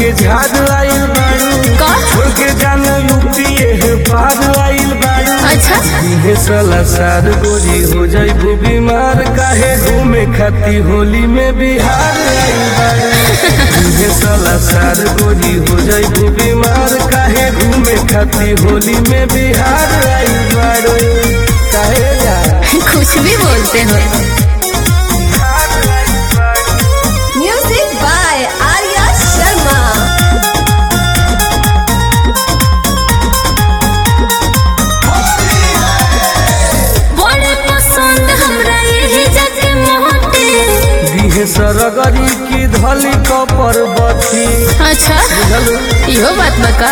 के झाड़ आइल बाड़ू का छोड़ के जाना यूपीए पार आइल बाड़ू अच्छा इहे साला सार गोरी हो जाइबू बीमार काहे घूमे खाती होली में बिहार आइल बाड़ू इहे साला सार गोरी हो जाइबू बीमार काहे घूमे खाती होली में बिहार आइल बाड़ू काहे जा कुछ भी बोलते हो म्यूजिक बाय आर्या शर्मा बड़े पसंद हमरा यही जग मोहते दिहे सरगरी की धली कपर बथी अच्छा बुझलू इहो बात बका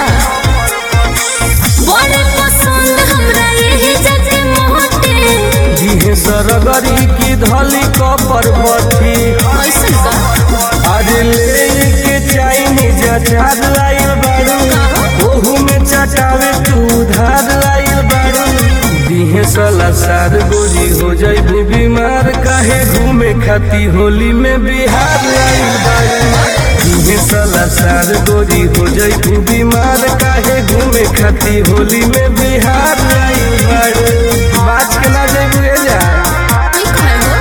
बड़े पसंद हमरा यही जग मोहते दिहे सरगरी की धली कपर बथी ऐसन का आज ले के चाइनीज अचार लाइल बारू ओहू में चटावे तू धार लाइल बारू दिहे सला सार गोरी हो जाइबू बीमार काहे घूमे खाती होली में बिहार आइल बारू दिहे सला सार गोरी हो जाइबू बीमार काहे घूमे खाती होली में बिहार आइल बारू बाज के ना जाइबू ए जा ठीक है हो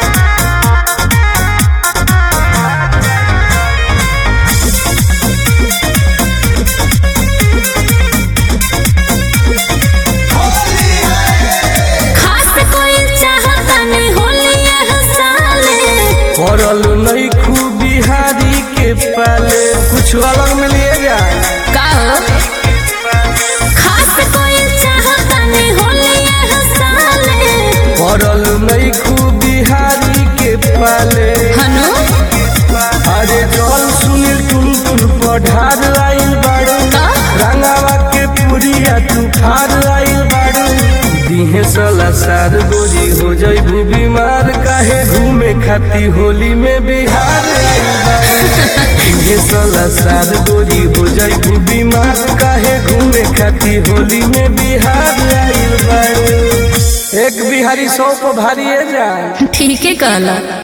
खास कोई चाहता नहीं होली यह साले पड़ल नहीं खूब बिहारी के पाले कुछ अलग में लिए जा का हो खास कोई चाहता नहीं होली यह साले पड़ल नहीं खूब बिहारी के पाले हनु अरे जल सुनील टुन टुन पढ़ार आइल बाड़ू का रंगावा के पुरिया तू खार आइल बाड़ू दिहे सला सार गोरी हो जाइबू बीमार काहे घूमे खाती होली में बिहार आइल बाड़ू दिहे सला सार गोरी हो जाइबू बीमार काहे घूमे खाती होली में बिहार आइल बाड़ू एक बिहारी सौ को भारी है जाए ठीक है कहला